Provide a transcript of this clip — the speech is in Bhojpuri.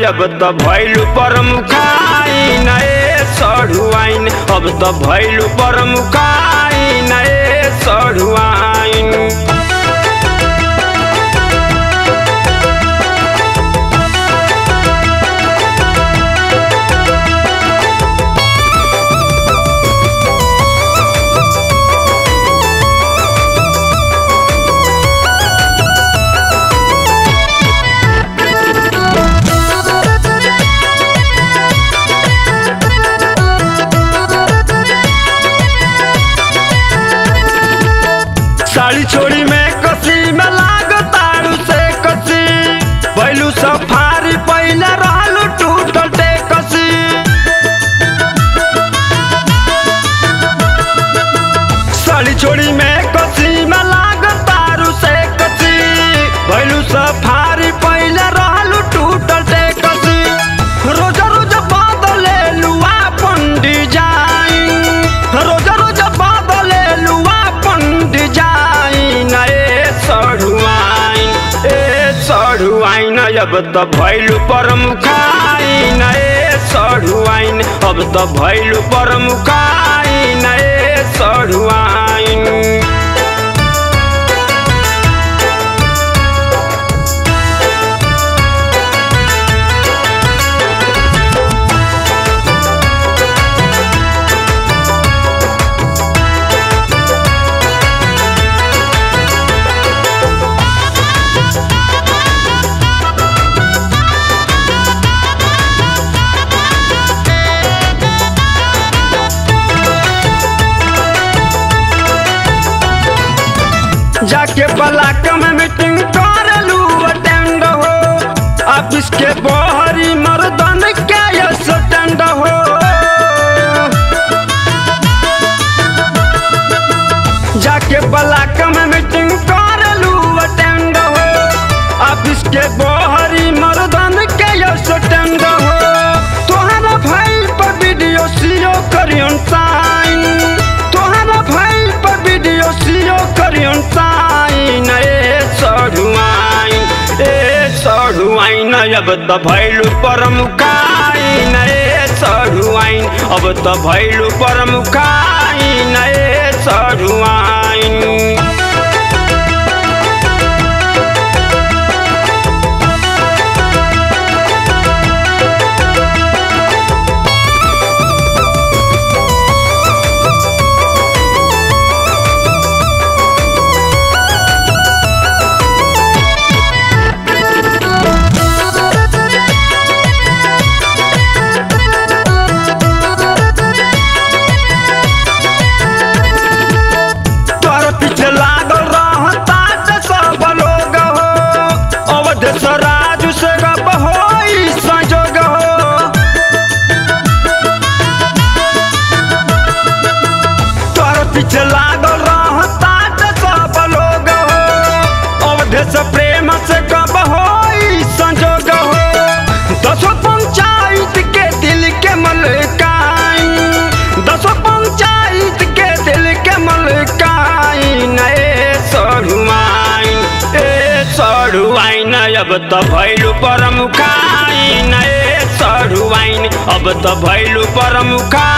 अब त भैलु परमुखाइन ए सढुवाइन अब त भैलु परमुखाइन ए सढुवाइन साड़ी छोड़ी में कसी में लाग तारू से कसी पहलू सफारी पहले रहलू टूटल टे कसी साड़ी छोड़ी में कसी में लाग तारू से कसी पहलू सफारी पहले रहलू टूटल टे कसी रोज रोज बदले लुआ पंडी जाइन रोज रोज बदले लुआ पंडी जाइन ए सढ़ुआइन ए सढ़ुआइन अब त भैलु परमुखाइन ए सढ़ुआइन अब त भैलु परमुखाइन ए सढ़ुआइन जाके ब्लॉक में मीटिंग कर लू अटेंड हो ऑफिस के बहरी मर्दन के स्टैंड हो जाके ब्लॉक में मीटिंग कर लू अटेंड हो ऑफिस के बहरी मर्दन के स्टैंड हो तोहरा भाई पर वीडियो सीओ करियन साइन तोहरा भाई पर वीडियो सीओ करियन साइन ए सढ़ुआइन ए सढ़ुआइन अब त भैलु परमुखाइन ए सढ़ुआइन अब त भैलु परमुखाइन ए सढ़ुआइन तोर पीछे लागल रहता से सब लोग हो अवध स्वराज से गप हो संजोग हो तोर पीछे लागल रहता से सब लोग हो अवध से प्रेम से गप हो संजोग हो दसो पंचायत के दिल के मलकाई दसो पंचायत के दिल के मलकाइन ए सढ़ुआइन ए सढ़ुआइन अब त भैलु परमुखाइन ए सढ़ुआइन अब त भैलु परमुखाइन